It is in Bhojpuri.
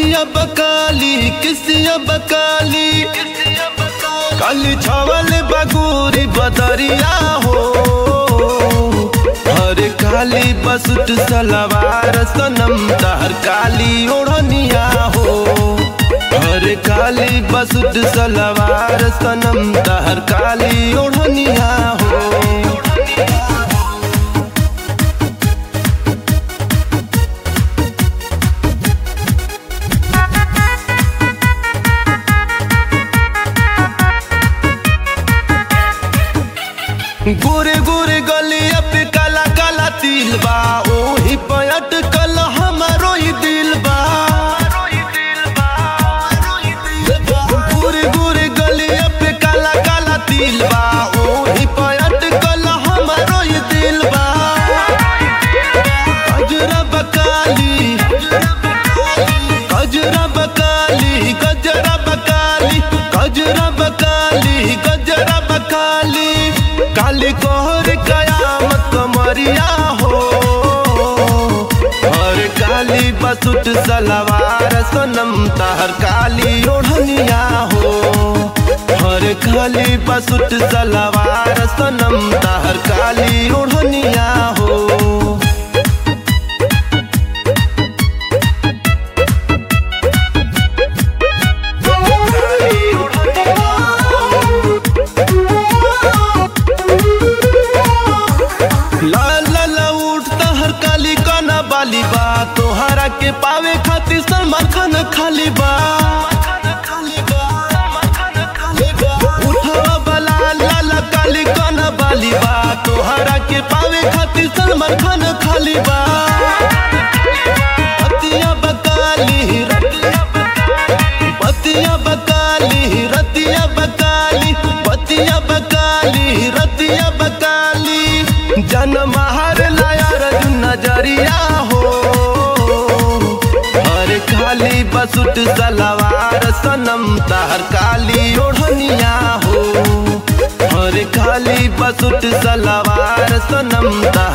अखिया बकाली किसिया बकाली काली छावल बगूरी बदरिया हो हर काली बसुट सलवार सनम तहर काली ओढ़निया हो हर काली बसुट सलवार सनम तहर काली ओढ़निया हो गोरे गोरे गलिया पे काला काला तिल बा ओही पयट कल हमारो ही दिल बा गोरे गोरे गलिया पे काला काला तिल बा ओही पयट कल हमारो ही दिल बा गजरा बकाली गजरा बकाली गजरा बकाली गजरा बकाली गजरा बकाली काली कोहर कयामत कमरिया हो और काली बसुट सलवार सनम तहर काली ओढ़निया हो हर काली बसुट सलवार सनम तहर काली ओढ़निया हो लाल लाल उठता हर काली काना बाली बा तोहरा के पावे खातिर सलमान खान खाली बा उठवा बला लाल काली काना बाली बा तोहरा के पावे खातिर सलमान खान खाली बा पतिया बकाली पतिया बकाली रतिया बकाली पतिया बकाली रतिया बकाली जन्म हर लायर नजरिया हो हर काली बसुट सलवार सनम तहर काली ओढ़निया हो हर काली बसुट सलवार सनम तहर